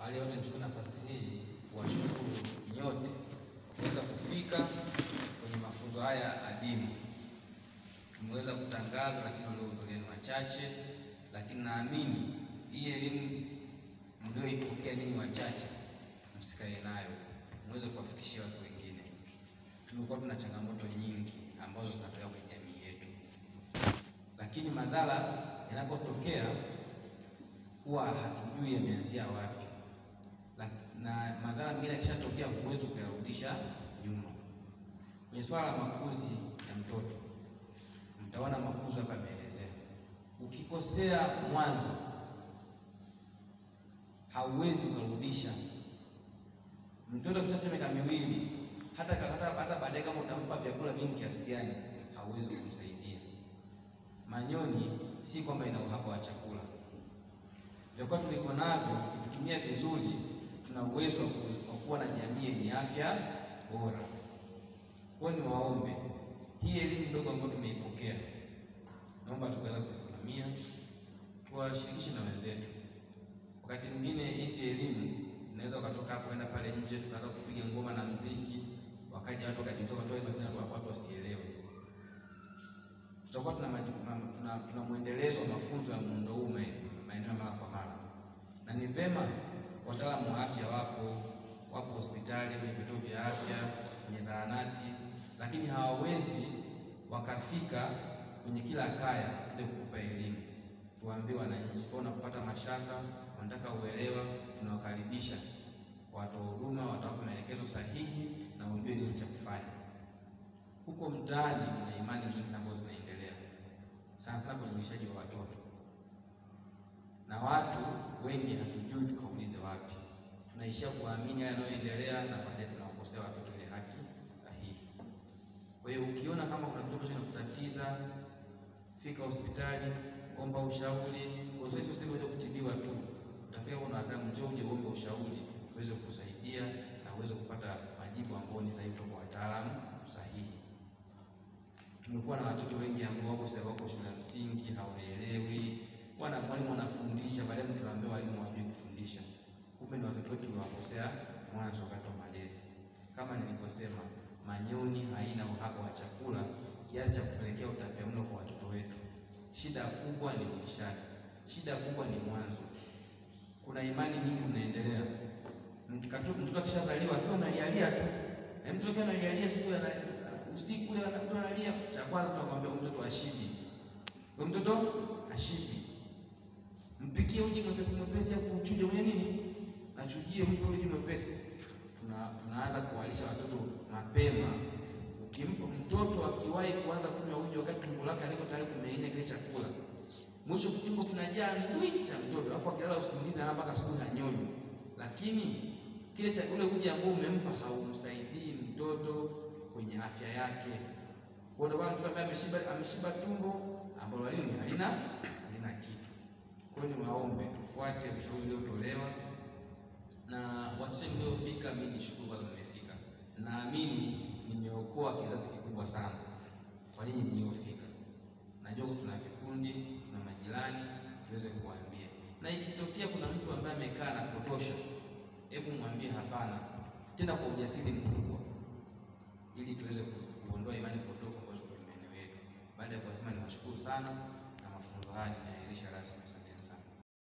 Awali yote nichukue nafasi hii kuwashukuru nyote kuweza kufika kwenye mafunzo haya adimu. Tumeweza kutangaza, lakini waliohudhuria ni wachache, lakini naamini hii elimu mlioipokea ninyi wachache, msikae nayo, muweze kuwafikishia watu wengine. Tumekuwa tuna changamoto nyingi ambazo zinatokea kwenye jamii yetu, lakini madhara yanapotokea huwa hatujui yameanzia wapi, na madhara mengine yakishatokea huwezi kuyarudisha nyuma. Kwenye swala la makuzi ya mtoto, mtaona mafunzo hapa yameelezea. Ukikosea mwanzo, hauwezi ukarudisha. Mtoto akishafika miaka miwili, hata hata hata baadaye, kama utampa vyakula vingi kiasi gani, hauwezi kumsaidia. Manyoni si kwamba ina uhaba wa chakula vyakula tulivyo navyo tukivitumia vizuri, tuna uwezo wa kuwa na jamii yenye afya bora. Kwa hiyo niwaombe, hii elimu ndogo ambayo tumeipokea, naomba tukaweza kusimamia, tuwashirikishe na wenzetu. Wakati mwingine hizi elimu unaweza ukatoka hapo kwenda pale nje, tukaanza kupiga ngoma na mziki, wakaja watu wakajitoka toa watu wasielewe. Tutakuwa tuna, tuna, tuna mwendelezo wa mafunzo ya muundo huu maeneo mara kwa mara, na ni vema wataalamu wa afya wapo wapo hospitali, kwenye vituo vya afya, kwenye zahanati, lakini hawawezi wakafika kwenye kila kaya ili kukupa elimu. Tuwaambie wananchi, pona kupata mashaka, wanataka uelewa, tunawakaribisha kwa watoa huduma, watawapa maelekezo sahihi na ujue nini cha kufanya. Huko mtaani kuna imani nyingi ambazo zinaendelea sana sana kwenye ulishaji wa watoto na watu wengi hatujui tukaulize wapi. Tunaishia kuamini yale yanayoendelea na baadaye tunawakosea watoto ile haki sahihi. Kwa hiyo ukiona kama kuna kitu ambacho kinakutatiza, fika hospitali, omba ushauri. Sio sehemu ya kutibiwa tu, utafika kuna wataalamu, njoo uje uombe ushauri uweze kukusaidia na uweze kupata majibu ambayo ni sahihi kutoka kwa wataalamu sahihi. Tumekuwa na watoto wengi ambao wako sasa wako shule ya msingi hawaelewi Bwana mwalimu anafundisha, baadaye tunaambia walimu hawajui kufundisha. Kumbe ni watoto wetu tuliwakosea mwanzo wakati wa malezi. Kama nilivyosema, Manyoni haina uhaba wa chakula kiasi cha kupelekea utapiamlo kwa watoto wetu. Shida kubwa ni ulishaji, shida kubwa ni mwanzo. Kuna imani nyingi zinaendelea. Mtoto akishazaliwa akiwa analialia tu, na mtoto akiwa analialia siku ya usiku ule mtoto analia, cha kwanza tunakwambia mtoto ashibi, mtoto ashibi Mpikie uji mwepesi mwepesi, afu uchuje mwenye nini, nachujie mpe uji mwepesi. Tuna, tunaanza kuwalisha watoto mapema. Ukimpa mtoto akiwahi kuanza kunywa uji wakati tumbo lake aliko tayari kumeng'enya kile chakula, mwisho tumbo kinajaa ndui cha mtoto, alafu akilala usingizi ana mpaka asubuhi hanyonyi, lakini kile cha ule uji ambao umempa haumsaidii mtoto kwenye afya yake. Kwa hiyo mtoto ambaye ameshiba ameshiba tumbo ambalo halina halina kitu kwa hiyo niwaombe tufuate ushauri uliotolewa na wachache mliofika. Mimi nishukuru kwanza mmefika, naamini nimeokoa kizazi kikubwa sana kwa ninyi mliofika. Najua tuna vikundi, tuna majirani, tuweze kuwaambia, na ikitokea kuna mtu ambaye amekaa na potosha, hebu mwambie hapana, tena kwa ujasiri mkubwa, ili tuweze kuondoa imani potofu ambazo kwenye maeneo yetu. Baada ya kuwasema, niwashukuru sana na mafunzo haya ninaahirisha rasmi.